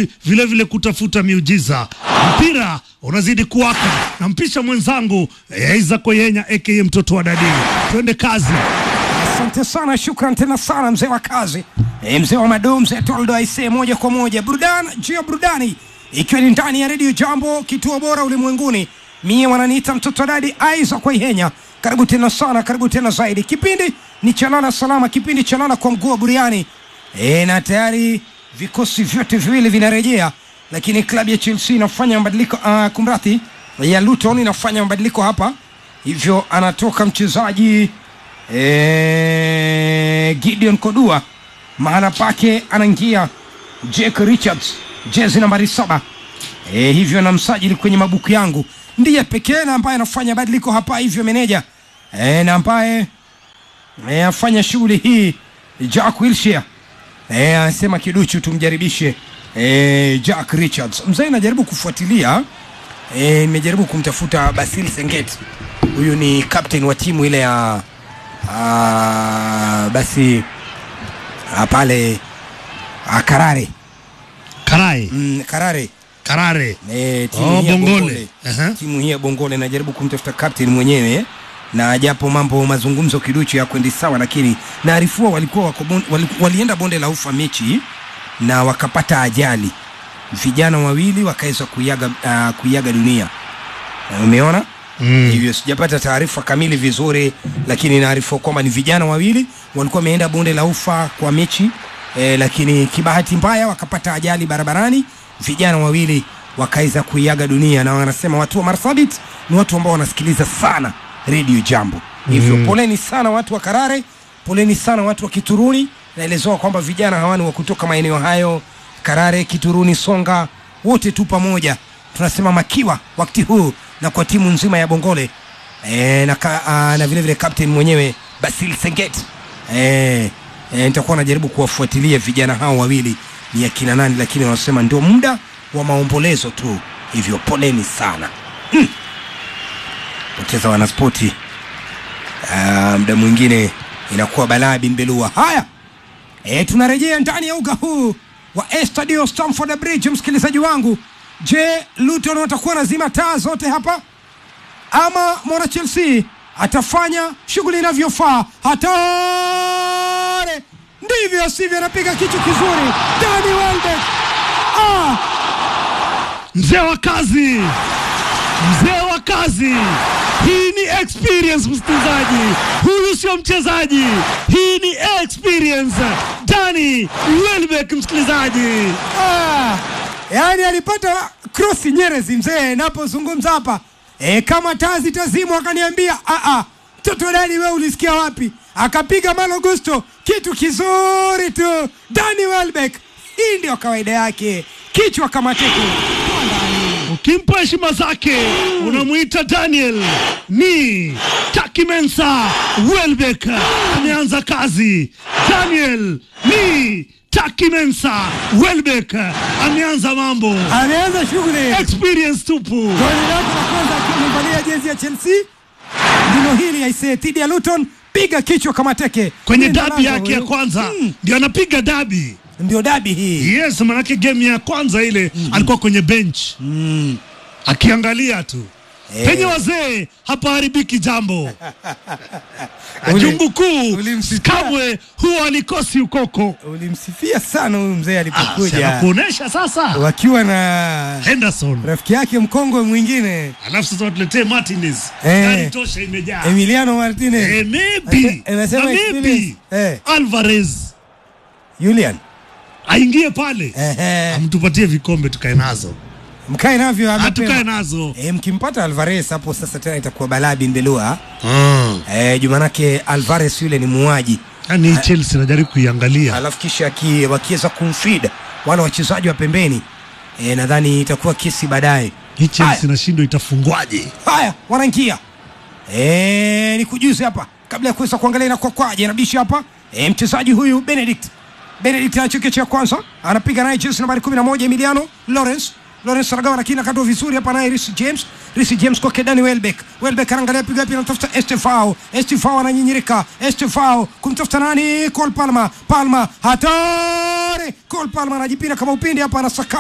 anazidi vile vile kutafuta miujiza. Mpira unazidi kuwaka, nampisha mwenzangu eh, Isaac Oyenya aka mtoto wa dadi. Twende kazi. Asante sana, shukran tena sana mzee wa kazi e, mzee wa madoo, mzee Toldo aisee, moja kwa moja burudani juu ya burudani, ikiwa ni ndani ya redio Jambo, kituo bora ulimwenguni. Mie wananiita mtoto dadi Isaac Waihenya. Karibu tena sana, karibu tena zaidi. Kipindi ni chalala salama, kipindi chalala kwa mguu wa buriani e, na tayari vikosi vyote viwili vinarejea, lakini klabu ya Chelsea inafanya mabadiliko uh, kumrathi ya Luton inafanya mabadiliko hapa, hivyo anatoka mchezaji Eh, Gideon Kodua mahala pake anaingia Jake Richards jezi nambari saba. E, hivyo na msajili kwenye mabuku yangu ndiye pekee na ambaye anafanya badiliko hapa, hivyo meneja e, na ambaye e, afanya shughuli hii Jack Wilshere e, anasema kiduchu tumjaribishe e, Jack Richards. Mzee najaribu kufuatilia e, nimejaribu kumtafuta Basil Senget, huyu ni captain wa timu ile ya Ah, basi ah, pale ah, Karare Karai, mm, Karare Karare. eh, timu Oh, hii ya Bongole. Bongole. Aha. timu hii ya Bongole najaribu kumtafuta captain mwenyewe na japo mambo mazungumzo kiduchu ya kwendi sawa, lakini naarifua walikuwa wako bon, wali, walienda bonde la ufa mechi na wakapata ajali, vijana wawili wakaweza kuiaga, uh, kuiaga dunia. Umeona? Mm. hivyo sijapata taarifa kamili vizuri, lakini naarifu kwamba ni vijana wawili walikuwa wameenda bonde la ufa kwa mechi e, lakini kibahati mbaya wakapata ajali barabarani, vijana wawili wakaweza kuiaga dunia, na wanasema watu wa Marsabit ni watu ambao wanasikiliza sana redio Jambo. Hivyo Mm. poleni sana watu wa Karare, poleni sana watu wa Kituruni. Naelezewa kwamba vijana hawa ni wa kutoka maeneo hayo Karare, Kituruni, Songa, wote tu pamoja tunasema makiwa wakati huu na kwa timu nzima ya Bongole e, na, ka, a, na vile vile captain mwenyewe Basil Senget e, e, nitakuwa najaribu kuwafuatilia vijana hao wawili ni akina nani, lakini wanasema ndio muda wa maombolezo tu, hivyo poleni sana mm. poteza wanaspoti Ah, muda mwingine inakuwa balaa bimbelua. Haya, e, tunarejea ndani ya uga huu wa Estadio Stamford Bridge, msikilizaji wangu. Je, Luton watakuwa nazima taa zote hapa ama mwana Chelsea atafanya shughuli inavyofaa? Hatari! Ndivyo sivyo, anapiga kichwa kizuri Dani Welbeck. Ah, Mzee wa kazi, mzee wa kazi. Hii ni experience, msikilizaji. Huyu sio mchezaji, hii ni experience. Dani Welbeck, msikilizaji. ah, yaani alipata krosi Nyerezi mzee, napozungumza hapa e, kama taa zitazimwa, akaniambia "Ah, ah, mtoto Dani, we ulisikia wapi? Akapiga Malo Gusto, kitu kizuri tu. Dani Welbeck, hii ndio kawaida yake, kichwa kama teke. Toa ndani. Ukimpa heshima zake unamwita Daniel ni Takimensa Welbeck ameanza kazi. Daniel ni Takimensa Welbeck ameanza mambo, Ameanza shughuli experience tupu. goli lake la kwanza akiwa amevalia jezi ya Chelsea ndilo hili aisee, dhidi ya Luton, piga kichwa kama teke Kwenye Linda dabi lango yake ya huyu. kwanza Mm, ndio anapiga dabi. ndio dabi hii Yes, manake game ya kwanza ile alikuwa kwenye bench mm. akiangalia tu Eh. penye wazee hapaharibiki jambo. Ule- Jungu kuu ulimsikia? kamwe huwa alikosi ukoko. Ulimsifia sana huyu mzee Ah, si alipokuja anakuonesha sasa wakiwa na Henderson, rafiki yake mkongwe mwingine alafu sasa watuletee Martinez, Eh. gari tosha imejaa. Emiliano Martinez Eh, maybe Ase- anasema na maybe experience. Eh. Alvarez Julian aingie pale Ehe. amtupatie vikombe tukae nazo, mkae navyo Ah, tukae amepema. nazo. E, mkimpata Alvarez hapo sasa tena itakuwa balaa bimbelua Ah. e, jumanake Alvarez yule ni muuaji Yani Chelsea najaribu kuiangalia alafu kisha aki- wakiweza kumfida wale wachezaji wa pembeni e, nadhani itakuwa kesi baadaye hii Chelsea Haya. nashindwa itafungwaje. haya wanaingia e, ni kujuzi hapa kabla ya kuweza kuangalia na kwa kwaje anabisha hapa e, mchezaji huyu Benedict Benedict anachekea cha kwanza anapiga naye jezi nambari 11 Emiliano Lawrence Lawrence anagawa lakini akatoa vizuri hapa naye Reece James Reece James kwa Dani Welbeck Welbeck anaangalia piga pia anatafuta Estefao Estefao ananyinyirika Estefao kumtafuta nani Cole Palmer Palmer hatari Cole Palmer anajipinda kama upinde hapa anasaka